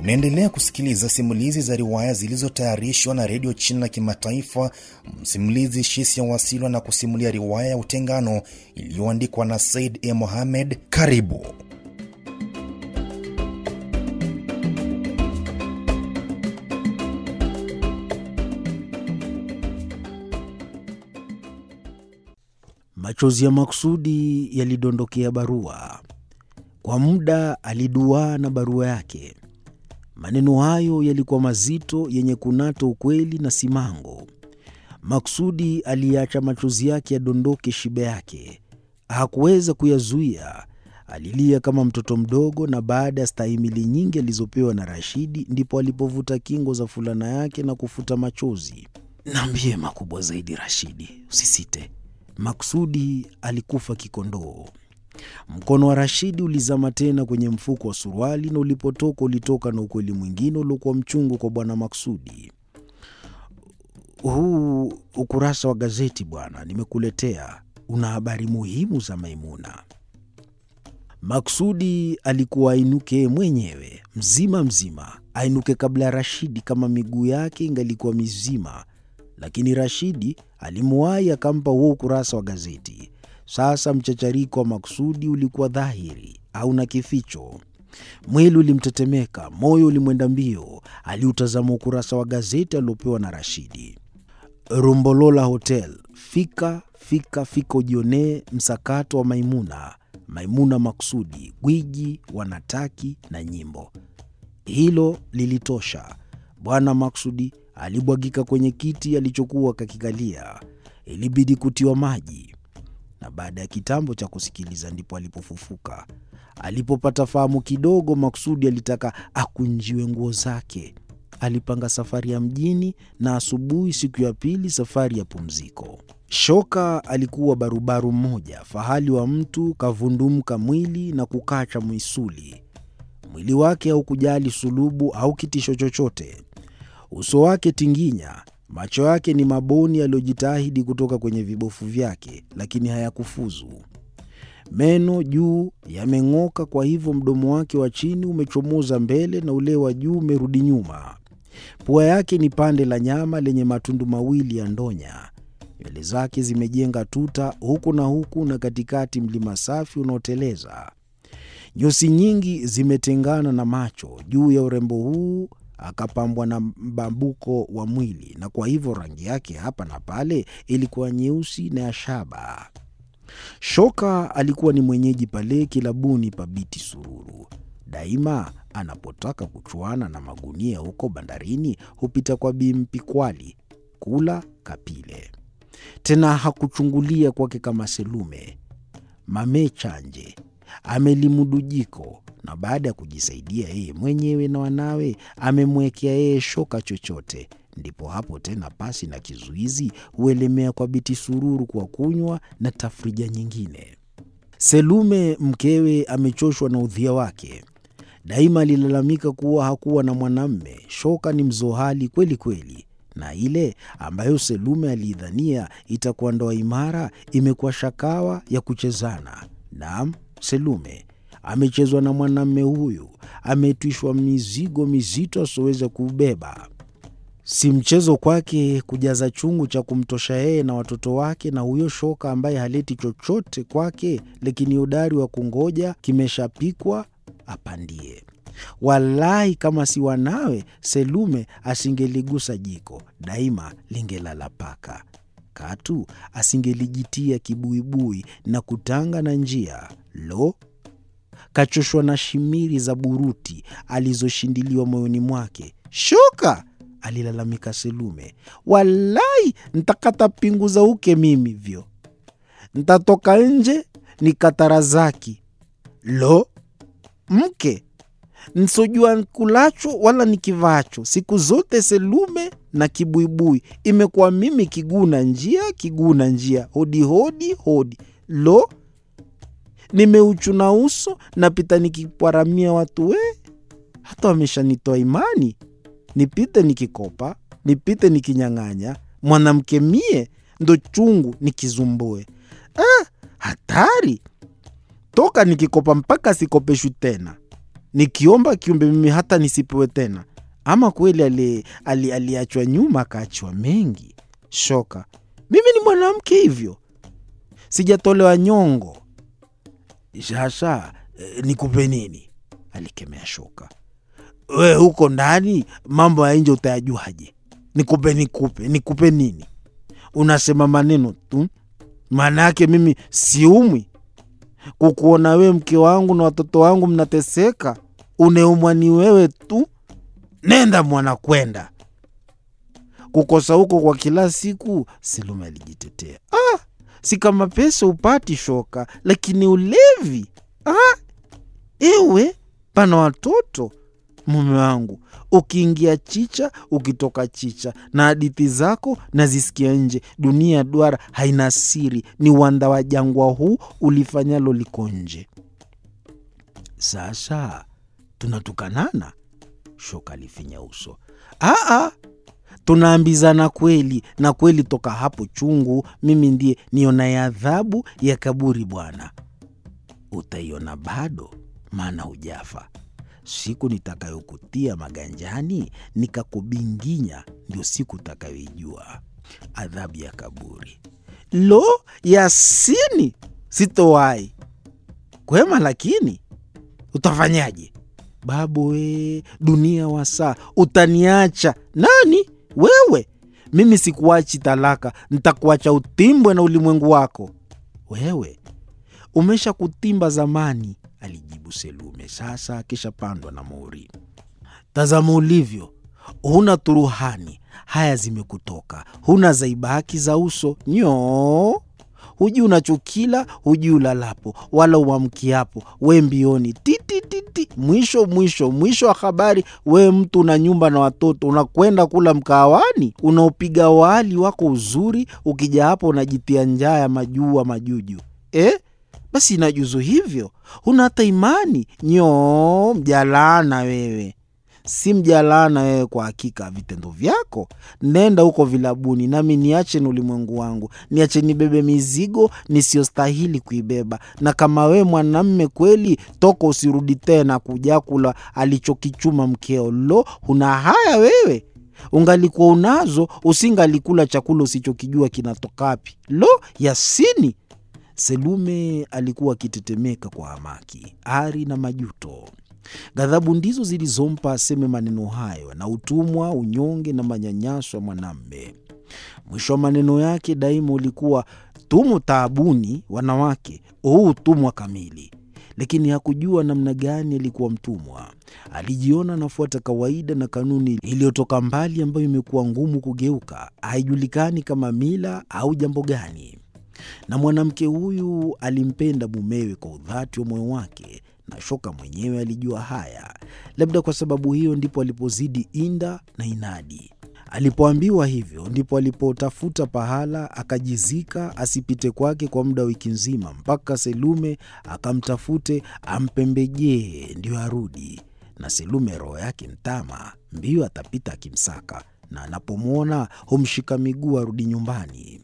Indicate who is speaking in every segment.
Speaker 1: Unaendelea kusikiliza simulizi za riwaya zilizotayarishwa na redio China Kimataifa. Msimulizi Shisia Wasilwa na kusimulia riwaya ya Utengano iliyoandikwa na Said E. Mohamed. Karibu.
Speaker 2: Machozi ya makusudi yalidondokea barua. Kwa muda aliduaa na barua yake. Maneno hayo yalikuwa mazito, yenye kunata ukweli na simango. Maksudi aliacha machozi yake yadondoke shibe yake, hakuweza kuyazuia. Alilia kama mtoto mdogo, na baada ya stahimili nyingi alizopewa na Rashidi, ndipo alipovuta kingo za fulana yake na kufuta machozi. Naambie makubwa zaidi, Rashidi, usisite. Maksudi alikufa kikondoo. Mkono wa Rashidi ulizama tena kwenye mfuko wa suruali, na ulipotoka ulitoka na ukweli mwingine uliokuwa mchungu kwa bwana Maksudi. Huu ukurasa wa gazeti bwana, nimekuletea una habari muhimu za Maimuna. Maksudi alikuwa ainuke mwenyewe mzima mzima, ainuke kabla ya Rashidi kama miguu yake ingalikuwa mizima, lakini Rashidi alimuwahi akampa huo ukurasa wa gazeti. Sasa mchachariko wa Maksudi ulikuwa dhahiri, hauna kificho. Mwili ulimtetemeka, moyo ulimwenda mbio. Aliutazama ukurasa wa gazeti aliopewa na Rashidi. Rumbolola Hotel, fika fika fika, ujionee msakato wa Maimuna. Maimuna Maksudi, gwiji, wanataki na nyimbo. Hilo lilitosha. Bwana Maksudi alibwagika kwenye kiti alichokuwa kakikalia. Ilibidi kutiwa maji na baada ya kitambo cha kusikiliza ndipo alipofufuka. Alipopata fahamu kidogo, Maksudi alitaka akunjiwe nguo zake. Alipanga safari ya mjini, na asubuhi siku ya pili safari ya pumziko. Shoka alikuwa barubaru mmoja, fahali wa mtu, kavundumka mwili na kukacha mwisuli. Mwili wake haukujali sulubu au kitisho chochote. Uso wake tinginya macho yake ni maboni yaliyojitahidi kutoka kwenye vibofu vyake, lakini hayakufuzu. Meno juu yameng'oka, kwa hivyo mdomo wake wa chini umechomoza mbele na ule wa juu umerudi nyuma. Pua yake ni pande la nyama lenye matundu mawili ya ndonya. Nywele zake zimejenga tuta huku na huku, na katikati mlima safi unaoteleza. Nyusi nyingi zimetengana na macho. Juu ya urembo huu akapambwa na mbambuko wa mwili, na kwa hivyo rangi yake hapa na pale ilikuwa nyeusi na ya shaba. Shoka alikuwa ni mwenyeji pale kilabuni pa Biti Sururu. Daima anapotaka kuchuana na magunia huko bandarini hupita kwa Bi Mpikwali kula kapile. Tena hakuchungulia kwake kama Selume mamechanje amelimudu jiko na baada ya kujisaidia yeye mwenyewe na wanawe amemwekea yeye shoka chochote. Ndipo hapo tena, pasi na kizuizi, huelemea kwa Biti Sururu kwa kunywa na tafrija nyingine. Selume mkewe amechoshwa na udhia wake. Daima alilalamika kuwa hakuwa na mwanamme. Shoka ni mzohali kweli kweli, na ile ambayo Selume aliidhania itakuwa ndoa imara imekuwa shakawa ya kuchezana. Naam, Selume amechezwa na mwanamme huyu, ametwishwa mizigo mizito asioweza kuubeba. Si mchezo kwake kujaza chungu cha kumtosha yeye na watoto wake na huyo shoka ambaye haleti chochote kwake, lakini udari wa kungoja kimeshapikwa apandie. Walahi, kama si wanawe, Selume asingeligusa jiko, daima lingelala paka katu asingelijitia kibuibui na kutanga na njia. Lo, kachoshwa na shimiri za buruti alizoshindiliwa moyoni mwake. Shoka, alilalamika Selume, walai ntakata pingu za uke mimi vyo, ntatoka nje nikatarazaki. Lo, mke nsojua nkulacho wala nikivacho, siku zote Selume na kibuibui imekuwa mimi kiguna njia kiguna njia, hodi hodi hodi. Lo, nimeuchuna uso napita nikipwaramia watu we, hata wameshanitoa imani, nipite nikikopa, nipite nikinyang'anya, mwanamke mie ndo chungu nikizumbue. Ah, hatari toka nikikopa mpaka sikopeshwi tena. nikiomba kiumbe mimi hata nisipewe tena? Ama kweli ali- ali- aliachwa nyuma akaachwa mengi? Shoka, mimi ni mwanamke hivyo, sijatolewa nyongo. Sasa eh, nikupe nini? alikemea Shoka. We huko ndani mambo ya nje utayajuaje? Nikupe nikupe nikupe nini? Unasema maneno tu, maana yake mimi siumwi kukuona wewe mke wangu na watoto wangu mnateseka. Uneumwa ni wewe tu. Nenda mwana, kwenda kukosa huko kwa kila siku. Selume alijitetea. Ah, si kama pesa upati Shoka, lakini ulevi. Ah, ewe pana watoto mume wangu, ukiingia chicha, ukitoka chicha, na hadithi zako nazisikia nje. Dunia ya duara haina siri, ni uwanda wa jangwa huu, ulifanyalo liko nje. Sasa tunatukanana? Shoka alifinya uso. Aa, tunaambizana kweli na kweli, toka hapo chungu, mimi ndiye nionaye adhabu ya kaburi. Bwana, utaiona bado, maana hujafa. Siku nitakayokutia maganjani nikakubinginya, ndio siku utakayoijua adhabu ya kaburi. Lo, Yasini, sitowai kwema, lakini utafanyaje? Babu we, dunia wasaa, utaniacha nani wewe? Mimi sikuachi talaka, ntakuacha utimbwe na ulimwengu wako. Wewe umesha kutimba zamani, alijibu Selume, sasa akishapandwa na mori. Tazama ulivyo, huna turuhani, haya zimekutoka, huna zaibaki za uso nyoo hujui unachokila, hujui ulalapo wala uamkiapo, we mbioni titititi, mwisho mwisho mwisho wa habari, we mtu una nyumba na watoto, unakwenda kula mkawani, unaopiga wali wako uzuri, ukija hapo unajitia njaa ya majua majuju eh? Basi inajuzu hivyo, huna hata imani nyoo, mjalana wewe si mjalana wewe kwa hakika vitendo vyako. Nenda huko vilabuni, nami niache ni ulimwengu wangu, niache nibebe mizigo nisiyostahili kuibeba. Na kama wewe mwanamme kweli, toka usirudi tena kuja kula alichokichuma mkeo. Lo, huna haya wewe! Ungalikuwa unazo, usingalikula chakula usichokijua kinatokapi. Lo, Yasini! Selume alikuwa akitetemeka kwa hamaki, ari na majuto. Ghadhabu ndizo zilizompa aseme maneno hayo, na utumwa, unyonge na manyanyaso ya mwanamme. Mwisho wa maneno yake daima ulikuwa tumo taabuni, wanawake, huu utumwa kamili. Lakini hakujua namna gani alikuwa mtumwa. Alijiona anafuata kawaida na kanuni iliyotoka mbali, ambayo imekuwa ngumu kugeuka, haijulikani kama mila au jambo gani. Na mwanamke huyu alimpenda mumewe kwa udhati wa moyo wake na Shoka mwenyewe alijua haya. Labda kwa sababu hiyo ndipo alipozidi inda na inadi. Alipoambiwa hivyo, ndipo alipotafuta pahala akajizika asipite kwake kwa muda wa wiki nzima, mpaka Selume akamtafute ampembejee ndio arudi. Na Selume roho yake mtama, mbio atapita akimsaka, na anapomwona humshika miguu arudi nyumbani.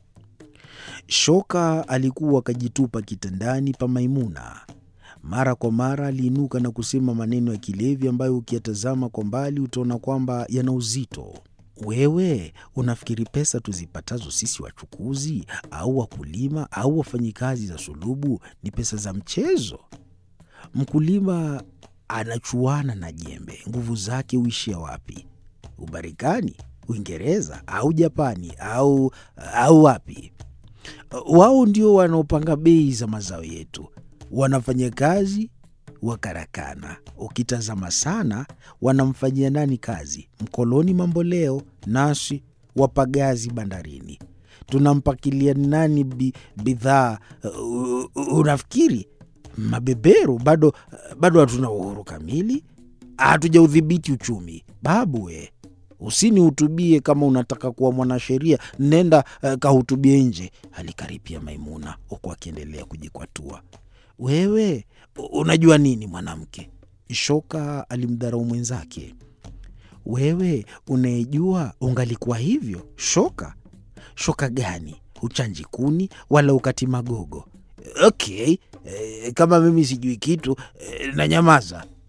Speaker 2: Shoka alikuwa akajitupa kitandani pa Maimuna. Mara kwa mara aliinuka na kusema maneno ya kilevi ambayo ukiyatazama kwa mbali utaona kwamba yana uzito. Wewe unafikiri pesa tuzipatazo sisi wachukuzi au wakulima au wafanyikazi za sulubu ni pesa za mchezo? Mkulima anachuana na jembe, nguvu zake huishia wapi? Ubarikani, Uingereza au Japani au, au wapi? Wao ndio wanaopanga bei za mazao yetu wanafanya kazi wa karakana. Ukitazama sana, wanamfanyia nani kazi? Mkoloni mamboleo, nasi wapagazi bandarini. Tunampakilia nani bi, bidhaa? Uh, unafikiri mabeberu? Bado bado hatuna uhuru kamili, hatujaudhibiti uchumi. Babu we, usinihutubie kama unataka kuwa mwanasheria, nenda uh, kahutubie nje, alikaripia Maimuna huku akiendelea kujikwatua. Wewe unajua nini mwanamke? Shoka alimdharau mwenzake. Wewe unayejua ungalikuwa hivyo. Shoka shoka gani? Uchanji kuni wala ukati magogo. Okay, e, kama mimi sijui kitu e, na nyamaza.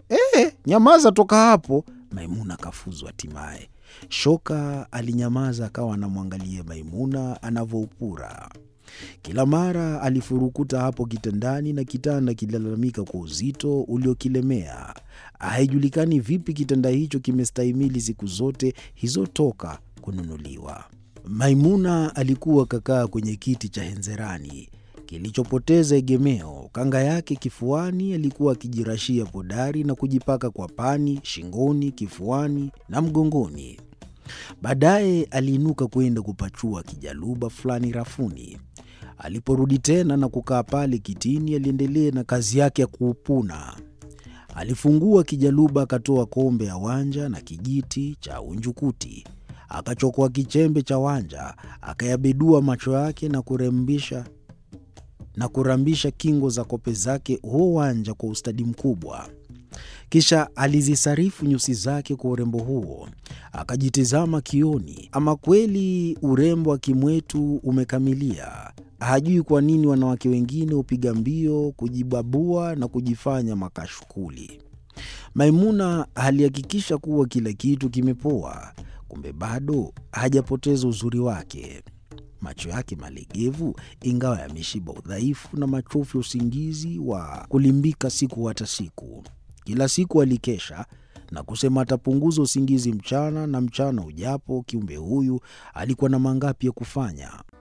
Speaker 2: E, nyamaza toka hapo. Maimuna kafuzwa hatimaye. Shoka alinyamaza, akawa anamwangalia Maimuna anavyoupura. Kila mara alifurukuta hapo kitandani na kitanda kililalamika kwa uzito uliokilemea. Haijulikani vipi kitanda hicho kimestahimili siku zote hizo toka kununuliwa. Maimuna alikuwa kakaa kwenye kiti cha henzerani kilichopoteza egemeo. Kanga yake kifuani alikuwa akijirashia podari na kujipaka kwa pani, shingoni, kifuani na mgongoni. Baadaye aliinuka kwenda kupachua kijaluba fulani rafuni. Aliporudi tena na kukaa pale kitini, aliendelea na kazi yake ya kuupuna. Alifungua kijaluba, akatoa kombe ya wanja na kijiti cha unjukuti, akachokoa kichembe cha wanja, akayabedua macho yake na kurembisha na kurambisha kingo za kope zake huo wanja kwa ustadi mkubwa. Kisha alizisarifu nyusi zake kwa urembo huo, akajitizama kioni. Ama kweli urembo wa kimwetu umekamilia. Hajui kwa nini wanawake wengine hupiga mbio kujibabua na kujifanya makashukuli. Maimuna alihakikisha kuwa kila kitu kimepoa, kumbe bado hajapoteza uzuri wake. Macho yake malegevu, ingawa yameshiba udhaifu na machofu ya usingizi wa kulimbika siku hata siku. Kila siku alikesha na kusema atapunguza usingizi mchana, na mchana ujapo, kiumbe huyu alikuwa na mangapi ya kufanya.